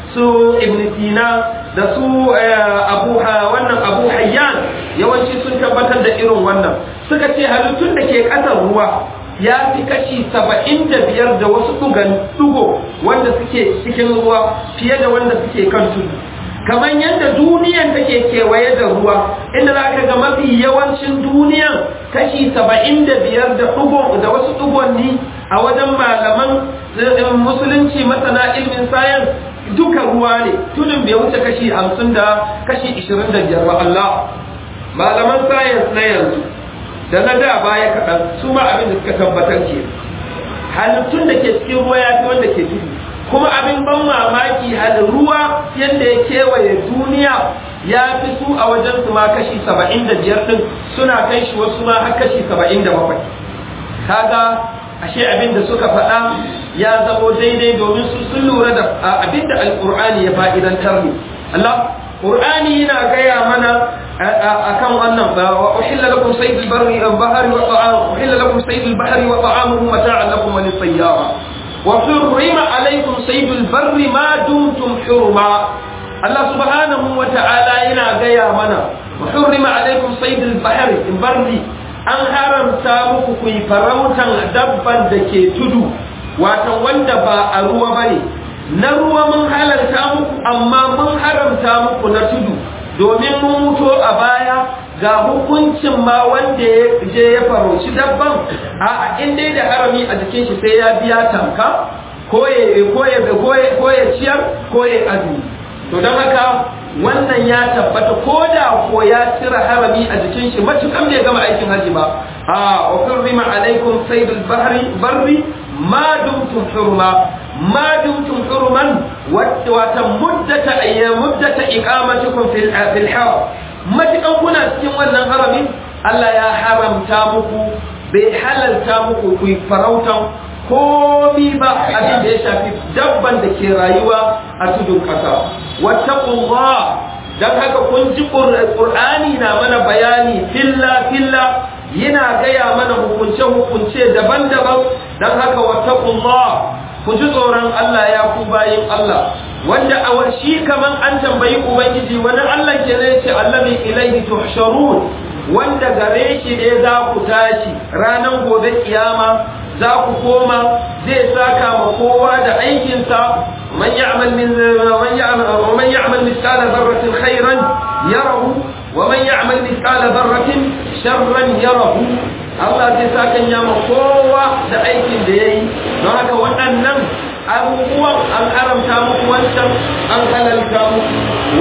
su ibn sina da su abu wannan abu hayyan yawanci sun tabbatar da irin wannan suka ce halittun da ke ƙasar ruwa ya fi kashi saba'in da biyar da wasu ɗugo wanda suke cikin ruwa fiye da wanda suke kan tudu kamar yadda duniyan take kewaye da ruwa inda za ka ga mafi yawancin duniyan kashi saba'in da biyar da ɗugo da wasu ɗugonni a wajen malaman musulunci masana ilmin sayan duka ruwa ne tudun bai wuce kashi hamsin da kashi ishirin da biyar ba Allah malaman sayans na yanzu da na da baya kaɗan su ma abin da suka tabbatar ke halittun da ke cikin ruwa ya fi wanda ke tudu kuma abin ban mamaki halin ruwa yadda ya kewaye duniya ya fi su a wajen su ma kashi saba'in da biyar ɗin suna kai shi wasu ma har kashi saba'in da bakwai kaga ashe abin da suka faɗa ya zamo daidai domin su sun lura da abin da alƙur'ani ya fa'idantar ne Allah Qur'ani yana gaya mana akan wannan ba wa uhilla lakum saydul barri wal bahri wa ta'am uhilla lakum saydul bahri wa ta'amuhu mata'an lakum wa lis-sayyara wa hurrima alaykum saydul barri ma dumtum hurma Allah subhanahu wa ta'ala yana gaya mana wa hurrima alaykum saydul bahri barri an haramta muku ku yi farautan dabban da ke tudu watan wanda ba a ruwa bane na ruwa mun halarta muku amma mun haramta muku na tudu domin mun mutu a baya ga hukuncin ma wanda ya je ya farauci dabban a in dai da harami a jikin shi sai ya biya tanka ko ya ciyar ko ya azumi to don haka wannan ya tabbata ko da ko ya cire harami a jikin shi matukan bai gama aikin haji ba a wa hurrima alaikum saydul bahri barri ma dumtum hurma ma dumtum hurman wata muddata ayyam muddata iqamatukum fil fil haram matukan kuna cikin wannan harami Allah ya haramta muku bai halalta muku ku farautan komi ba abin da ya shafi dabban da ke rayuwa a tudun ƙasa wattaqullah dan haka kun ji qur'ani na mana bayani filla filla yana gaya mana hukunce hukunce daban-daban dan haka wattaqullah ku ji tsoron Allah ya ku bayin Allah wanda a shi kaman an tambayi ubangiji wani Allah ke ne ce allazi ilaihi tuhsharun wanda gare shi ne za ku tashi ranar gobe kiyama za ku koma zai saka ma kowa da aikinsa man ya'mal min man ya'mal man ya'mal mithqala dharratin khairan yarahu wa man ya'mal mithqala dharratin sharran yarahu Allah zai saka ya ma kowa da aikin da yayi don haka waɗannan abubuwan an haramta muku wancan an halalta muku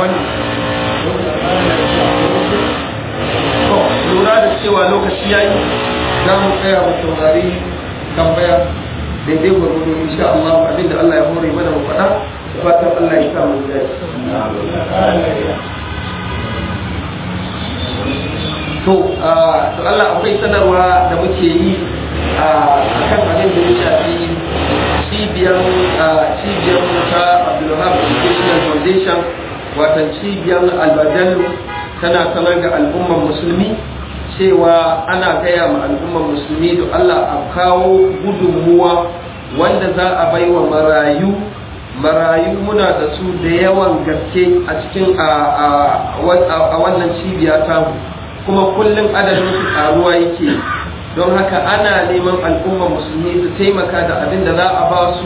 wannan lura da cewa lokaci yayi za mu tsaya mu saurari tambaya daidai gwargwado insha Allah abinda Allah ya hore mana mu faɗa fatan Allah ya sa mu dace to to Allah akwai sanarwa da muke yi a kan abin da ya shafi cibiyar cibiyar ta Abdulwahab Educational Foundation watan cibiyar Albadallu tana sanar ga al'ummar musulmi cewa ana gaya ma al'ummar musulmi da Allah a kawo gudunmuwa wanda za a bai wa marayu marayu muna da su da yawan gaske a cikin a wannan cibiya tamu kuma kullum adadin su karuwa yake don haka ana neman al'ummar musulmi su taimaka da abin da za a ba su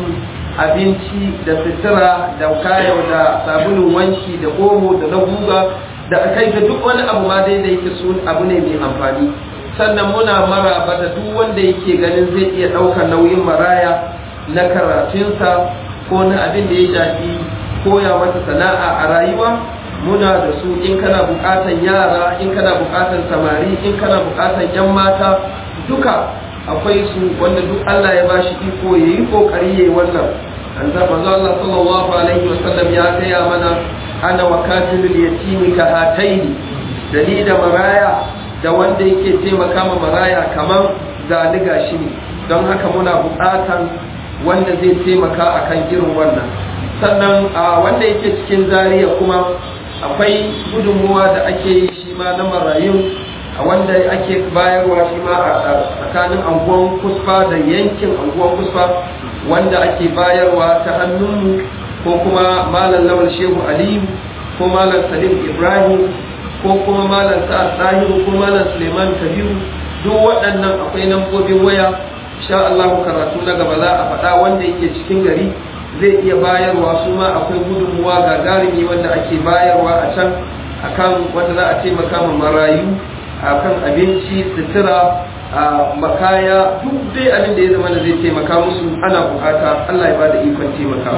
abinci da sutura da kayan da sabulun wanki da omo da na guga da kai ga duk wani abu ma dai da yake so abu ne mai amfani sannan muna maraba da duk wanda yake ganin zai iya ɗaukar nauyin maraya na karatunsa ko na abin da ya shafi koya masa sana'a a rayuwa muna da su in kana buƙatan yara in kana buƙatan samari in kana buƙatan yan mata duka akwai su wanda duk Allah ya bashi iko yayi kokari yayi wannan an da manzo Allah sallallahu alaihi wasallam ya gaya mana ana wa katilul yatimi ka hataini da ni da maraya da wanda yake taimaka ma maraya kamar zaliga shi ne don haka muna buƙatan wanda zai taimaka akan irin wannan sannan a wanda yake cikin zariya kuma akwai gudunmuwa da ake yi shi ma na marayun a wanda ake bayarwa shi ma a tsakanin anguwan kusfa da yankin anguwan kusfa wanda ake bayarwa ta hannunmu ko kuma malam lawal shehu aliyu ko malam salim ibrahim ko kuma malam sa'ad tahiru ko malam suleiman kabiru duk waɗannan akwai lambobin waya sha Allah karatu na gaba za a faɗa wanda yake cikin gari zai iya bayarwa su ma akwai gudunmuwa gagarumi wanda ake bayarwa a can akan wanda za a taimaka ma marayu akan abinci sutura a makaya duk dai abin da ya zama da zai taimaka musu ana bukata Allah ya bada ikon taimakawa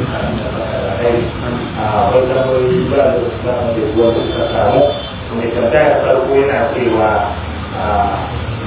a wannan wani ba da wasu da kuwa suka samu mai tambaya farko yana cewa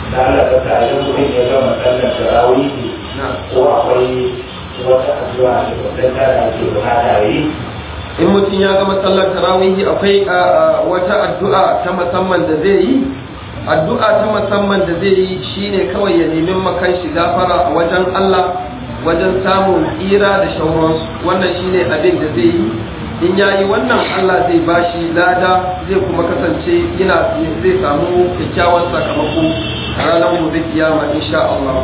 da Allah ta sa idan mutum ya gama sallar tarawihi na ko akwai wata addu'a da wannan da ake bukata yi in mutum ya gama sallar tarawihi akwai a, a, wata addu'a ta musamman da zai yi addu'a ta musamman da zai yi shine kawai ya nemi makan shi gafara a wajen Allah wajen samun tsira da shauransu wannan shine abin da zai yi in ya yi wannan Allah zai bashi lada zai kuma kasance yana zai samu kyakkyawan sakamako a ranar gobe kiyama insha Allah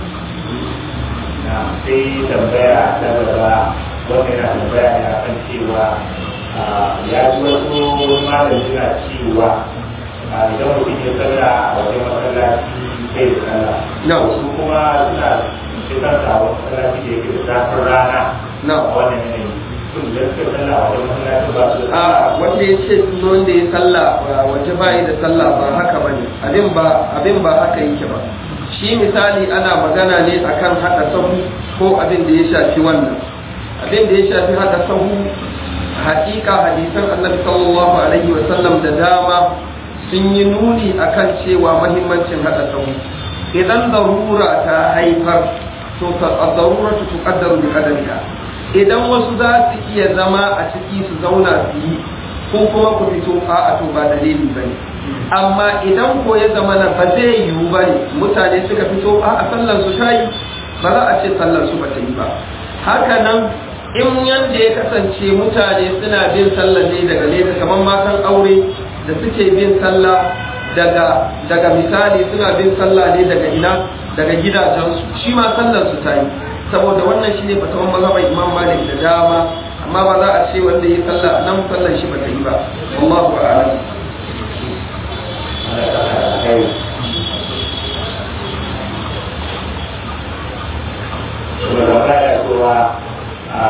na sai tambaya ta gaba wanda yana tambaya ne akan cewa ah, ya ji wasu malam suna cewa ah, idan mutum ya sallah a wajen masallaci bai da sallah Na. wasu kuma suna cikin sa a wasu masallaci da yake da zafin rana Na. a wannan yanayi sun da suka sallah a wajen masallaci ba su da a wanda ya ce wanda ya sallah ba waje ba da sallah ba haka bane abin ba abin ba haka yake ba shi misali ana magana ne akan hada sahu ko abin da ya shafi wannan abin da ya shafi hada sahu hakika hadisan annabi sallallahu alaihi wa sallam da dama sun yi nuni akan cewa mahimmancin hada sahu idan darura ta haifar to ta darura tu tuqaddaru bi qadariha idan wasu za su iya zama a ciki su zauna su yi ko kuma ku fito a to ba dalili bane amma idan ko ya zama na ba zai yiwu bane mutane suka fito a sallar su ta yi ba za a ce sallar su ba ta yi ba haka nan in yanda ya kasance mutane suna bin sallar ne daga nesa kamar matan aure da suke bin sallah daga daga misali suna bin sallah ne daga ina daga gidajensu shi ma sallar su ta yi saboda wannan shine fatawan mazhaban Imam Malik da dama amma ba za a ce wanda ya sallah nan sallar shi ba ta yi ba wallahu a'lam ana kasa da kai kuma da baya cewa a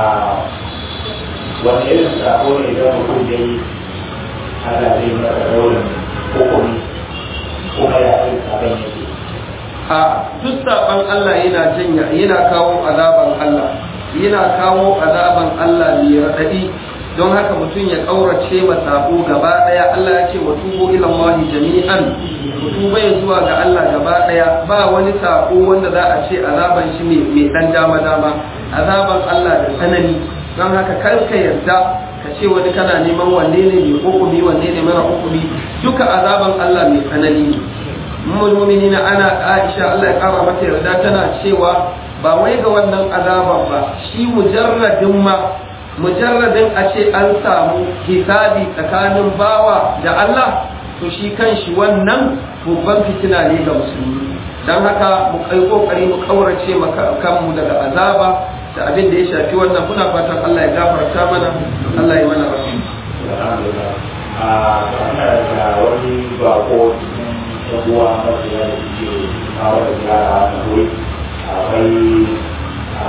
wani irin sako ne idan mutum ya yi Allah zai masa daurin hukumi kuma ya yi sabon yake a duk saban Allah yana janya yana kawo azaban Allah yana kawo azaban Allah mai raɗaɗi don haka mutum ya ƙaurace ma sabo gaba ɗaya Allah ya ce wa tubu ila Allah jami'an ku tuba ya zuwa ga Allah gaba ɗaya ba wani sabo wanda za a ce azaban shi mai mai dan dama dama azaban Allah da tsanani don haka kar ka yarda ka ce wani kana neman wanne ne mai hukumi wanne ne mara hukumi duka azaban Allah mai tsanani ne mu'minina ana Aisha Allah ya kara mata yarda tana cewa ba wai ga wannan azaban ba shi mujarradin ma mujarradin a ce an samu hisabi tsakanin bawa da Allah to shi kan shi wannan babban fitina ne ga musulmi don haka mu kai kokari mu kaurace maka kanmu daga azaba da abin da ya shafi wannan kuna fatan Allah ya gafarta mana Allah ya mana rahama alhamdulillah a ana da wani bako cikin yabuwa masu yana da ke kawo da gyara a wuri akwai a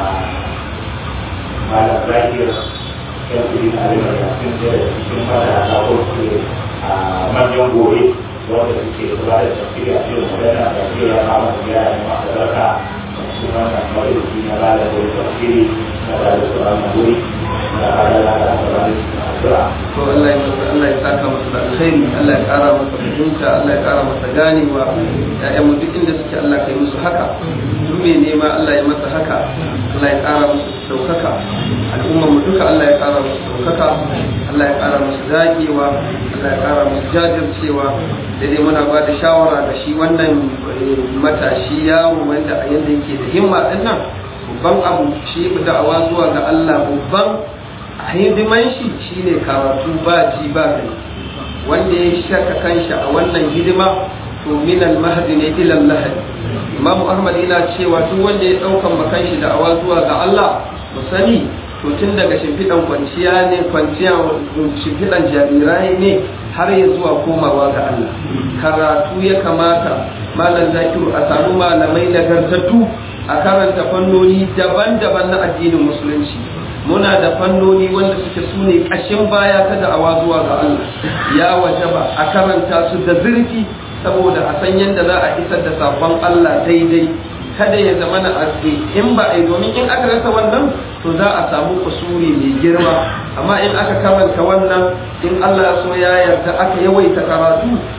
malam zakir yan kudi na alimar yasin da cikin fada a kawo su a manyan gobe wanda suke kula da tafsiri a cikin magana da ke ya kama da gyara ne masu zarka su wannan majalisi na bada da tafsiri na bada su a wuri na bada da da da to Allah ya masa Allah ya saka masa da alkhairi Allah ya kara masa fahimta Allah ya kara masa ganewa ya'yan mu duk inda suke Allah kai musu haka duk mai nema Allah ya masa haka Allah ya kara musu daukaka al'ummar mu duka Allah ya kara musu daukaka Allah ya kara musu zagewa Allah ya kara musu jajircewa da dai muna ba da shawara ga shi wannan eh, matashi yaro wanda a yanda yake da himma din nan babban abu shi da'awa zuwa ga Allah babban hidiman shi shine karatu ba ji ba gani wanda ya shaka kanshi a wannan hidima to min al-mahdi ne ila al-lahad Imam Ahmad yana cewa duk wanda ya daukan makan shi da awa zuwa ga Allah mu sani to tun daga shimfiɗan kwanciya ne kwanciya shimfiɗan jarirai ne har ya zuwa komawa ga Allah karatu ya kamata malam zakiru a samu malamai nagartattu a karanta fannoni daban-daban na addinin musulunci muna da fannoni wanda suke su ne ƙashin baya ta da'awa zuwa ga Allah ya wajaba a karanta su da zurfi saboda a san yadda za a isar da sabon Allah daidai kada ya zama na aske in ba a yi domin in aka rasa wannan to za a samu kusuri mai girma amma in aka karanta wannan in Allah ya so ya yarda aka yawaita karatu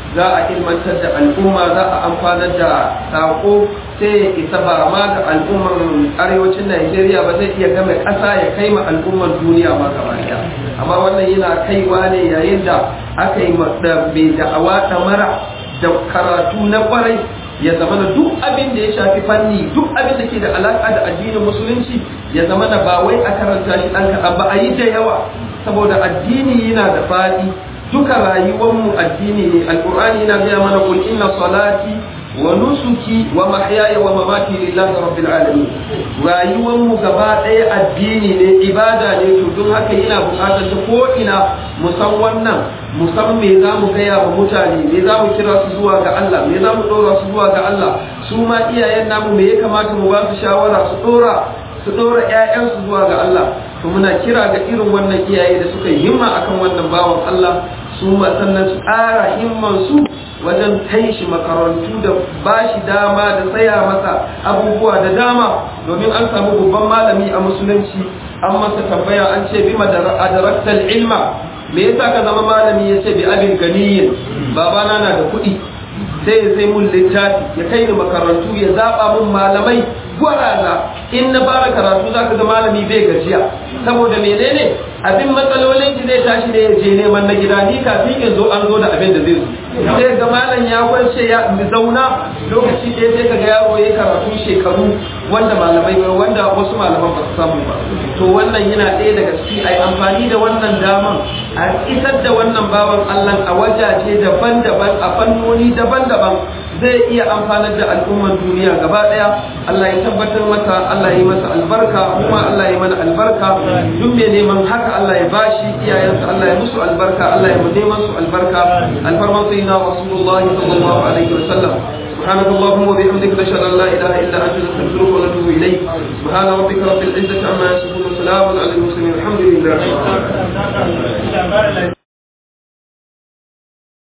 za a ilmantar da al'umma za a amfanar da sako sai ya isa ba ma ga al'umman arewacin Najeriya ba zai iya game ƙasa ya kai ma al'umman duniya ma gaba ɗaya amma wannan yana kaiwa ne yayin da aka yi da mai da'awa mara da karatu na kwarai ya zama da duk abin da ya shafi fanni duk abin da ke da alaƙa da addinin musulunci ya zama da ba wai a karanta shi ɗan kaɗan ba a yi da yawa saboda addini yana da faɗi duka rayuwarmu addini ne alƙur'ani yana gaya mana kul inna salati wa nusuki wa mahyaya wa mamati lillahi rabbil alamin rayuwarmu gaba ɗaya addini ne ibada ne to don haka yana buƙatar ta ko ina mu san wannan mu san me za mu gaya wa mutane me za mu kira su zuwa ga Allah me za mu ɗora su zuwa ga Allah su ma iyayen namu me ya kamata mu ba su shawara su ɗora su ɗora ƴaƴansu zuwa ga Allah to muna kira ga irin wannan iyaye da suka yi himma akan wannan bawan Allah su ma sannan su ƙara himman su wajen kai shi makarantu da ba shi dama da tsaya masa abubuwa da dama domin an samu babban malami a musulunci an masa tambaya an ce bi madaraktal ilma me yasa ka zama malami ya ce bi abin ganiyin babana na da kuɗi sai ya sai mun littafi ya kai ni makarantu ya zaɓa mun malamai gwaraza in na fara karatu za ka ga malami bai gajiya saboda menene abin matsalolin ki zai tashi ne ya je neman na gida ni kafin in zo an zo da abin da zai zo sai ga malam ya kwance ya zauna lokaci ɗaya sai ka ga yaro ya karatu shekaru wanda malamai wanda wasu malaman ba su samu ba to wannan yana ɗaya daga ciki a amfani da wannan daman a isar da wannan bawan Allah a wajaje daban-daban a fannoni daban-daban zai iya amfanar da al'umman duniya gaba ɗaya Allah ya tabbatar masa Allah ya masa albarka kuma Allah ya mana albarka duk mai neman haka Allah ya bashi iyayensa Allah ya musu albarka Allah ya mu neman su albarka alfarman sayyidina rasulullahi sallallahu alaihi wa sallam سبحانك اللهم وبحمدك نشهد ان لا اله الا انت نستغفرك ونتوب اليك سبحان ربك رب العزه عما يصفون وسلام على المرسلين الحمد لله